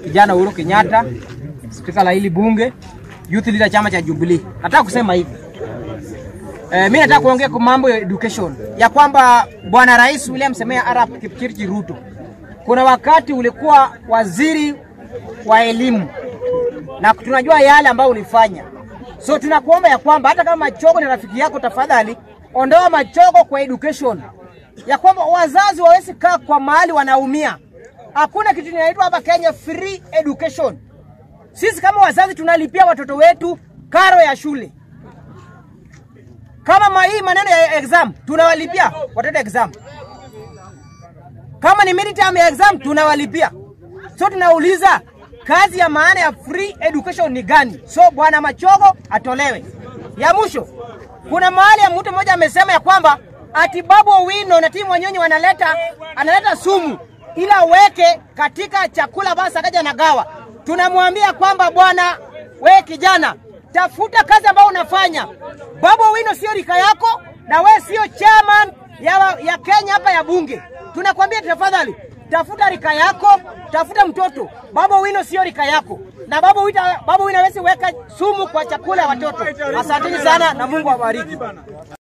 kijana Uhuru Kenyatta, spika la hili bunge, youth leader chama cha Jubilee. Nataka kusema hivi eh, mimi nataka kuongea kwa mambo ya education ya kwamba bwana Rais William Samoei Arap Kipchirchir Ruto, kuna wakati ulikuwa waziri wa elimu na tunajua yale ambayo ulifanya, so tunakuomba ya kwamba hata kama Machogo ni rafiki yako, tafadhali ondoa Machogo kwa education, ya kwamba wazazi wawezi kaa kwa mahali wanaumia. Hakuna kitu inaitwa hapa Kenya free education. Sisi kama wazazi tunalipia watoto wetu karo ya shule. Kama ma hii maneno ya exam tunawalipia watoto exam. Kama ni midterm ya exam tunawalipia. So tunauliza kazi ya maana ya free education ni gani? So bwana Machogo atolewe. Ya mwisho, kuna mahali ya mtu mmoja amesema ya kwamba ati Babu Owino na timu Wanyonyi wanaleta analeta sumu ila weke katika chakula basi akaja na gawa. Tunamwambia kwamba bwana, we kijana, tafuta kazi ambayo unafanya. Babu Owino sio rika yako na we sio chairman ya, ya Kenya hapa ya bunge. Tunakwambia tafadhali, tafuta rika yako, tafuta mtoto. Babu Owino sio rika yako, na Babu Owino, Babu Owino hawezi weka sumu kwa chakula ya watoto. Asanteni sana na Mungu awabariki.